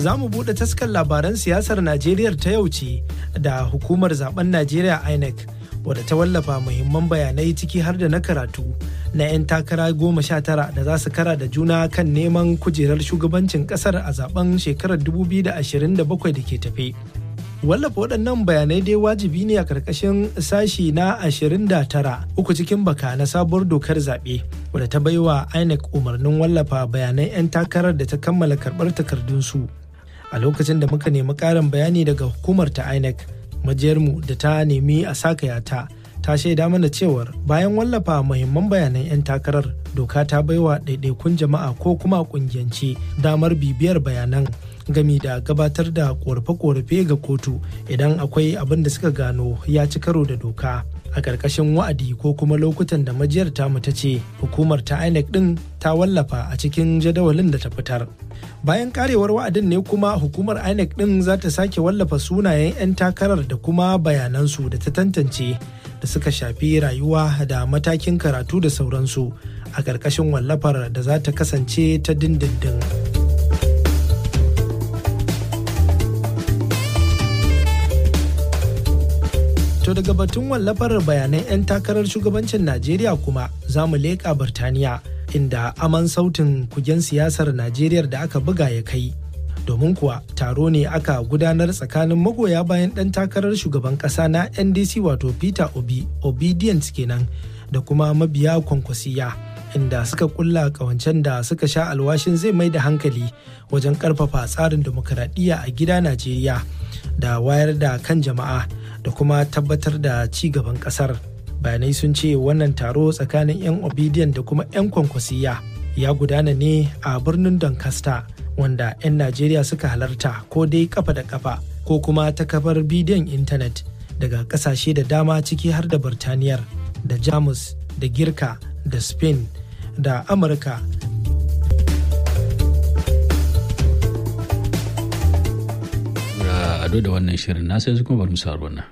za mu buɗe taskar labaran siyasar Najeriya ta yau ce da hukumar zaben Najeriya INEC wadda ta wallafa muhimman bayanai ciki har da na karatu na 'yan takara goma sha tara da za su kara da juna kan neman kujerar shugabancin kasar a zaben shekarar 2027 da ke tafe. wallafa waɗannan bayanai dai wajibi ne a ƙarƙashin sashi na 29 uku cikin baka na sabuwar dokar zaɓe wadda ta baiwa inec umarnin wallafa bayanan 'yan takarar da ta kammala karɓar takardunsu a lokacin da muka nemi ƙarin bayani daga hukumar ta inec majiyarmu da ta nemi a sakaya ta ta shaida mana cewar bayan wallafa muhimman bayanan 'yan takarar doka ta baiwa ɗaiɗaikun jama'a ko kuma ƙungiyance damar bibiyar bayanan gami da gabatar da korafe-korafe ga kotu idan akwai abin da suka gano ya ci karo da doka a ƙarƙashin wa'adi ko kuma lokutan da majiyar tamu ta ce hukumar ta inec ɗin ta wallafa a cikin jadawalin da ta fitar bayan karewar wa'adin ne kuma hukumar inec ɗin za ta sake wallafa sunayen 'yan takarar da kuma bayanansu da ta tantance da suka shafi rayuwa da matakin karatu da sauransu a ƙarƙashin wallafar da za ta kasance ta dindindin. To daga batun wallafar bayanan 'yan takarar shugabancin Najeriya kuma za mu leƙa Birtaniya inda aman sautin kugen siyasar Najeriya da aka buga ya kai. Domin kuwa taro ne aka gudanar tsakanin magoya bayan ɗan takarar shugaban ƙasa na NDC wato Peter Obi, Obedience kenan da kuma mabiya kwankwasiya. inda suka kulla kawancen da suka sha alwashin zai mai da hankali wajen karfafa tsarin demokaradiyya a gida Najeriya da wayar da kan jama'a da kuma tabbatar da ci gaban kasar. Bayanai sun ce wannan taro tsakanin 'yan obedient da kuma 'yan kwankwasiya ya gudana ne a birnin Doncaster wanda 'yan Najeriya suka halarta ko dai kafa da kafa ko kuma ta kafar bidiyon intanet daga kasashe da dama ciki har da Birtaniyar da Jamus da Girka da Spain da Amurka ado da wannan shirin na sai su kuma bari mu sa wannan.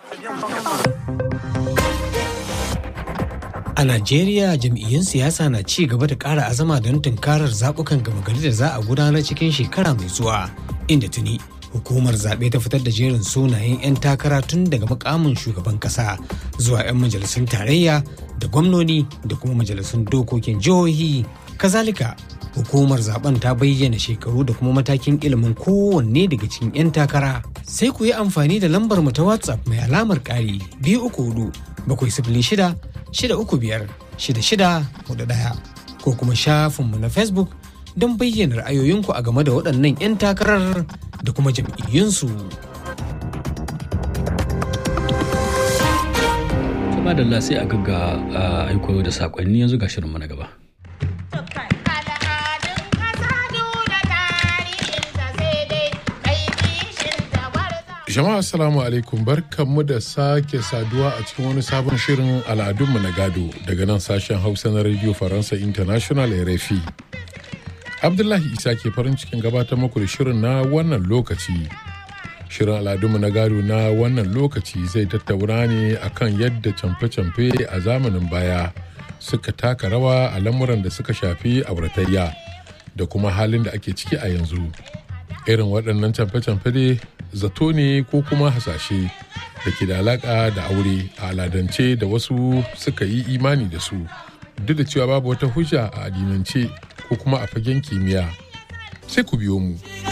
A Najeriya jam'iyyun siyasa na ci gaba da ƙara azama don tunkarar zaɓukan gama gari da za a gudanar cikin shekara mai zuwa inda tuni hukumar zaɓe ta fitar da jerin sunayen 'yan takara tun daga makamin shugaban ƙasa zuwa 'yan majalisun tarayya da gwamnoni da kuma majalisun dokokin jihohi kazalika hukumar zaben ta bayyana shekaru da kuma matakin ilimin kowanne daga cikin 'yan takara sai ku yi amfani da lambar mu ta whatsapp mai alamar ƙari biyu uku hudu bakwai sifili shida shida uku biyar shida shida hudu ɗaya ko kuma shafinmu na facebook don bayyana ra'ayoyinku a game da waɗannan 'yan takarar da kuma jam'iyyunsu. Kuma da sai a gagga aiko da saƙonni yanzu ga shirinmu na gaba. Jama'a assalamu alaikum barkanmu da sake saduwa a cikin wani sabon shirin al'adunmu na gado daga nan sashen Hausa na Radio Faransa International RFI. Abdullahi Isa ke farin cikin gabatar muku da shirin na wannan lokaci. Shirin al'adunmu na gado na wannan lokaci zai tattauna ne akan yadda camfe-camfe a zamanin baya suka taka rawa a lamuran da suka shafi auratayya da kuma halin da ake ciki a yanzu. Irin waɗannan camfe-camfe dai zato ne ko kuma hasashe da ke da alaƙa da aure a aladance da wasu suka yi imani da su duk da cewa babu wata hujja a addinance ko kuma a fagen kimiyya sai ku biyo mu.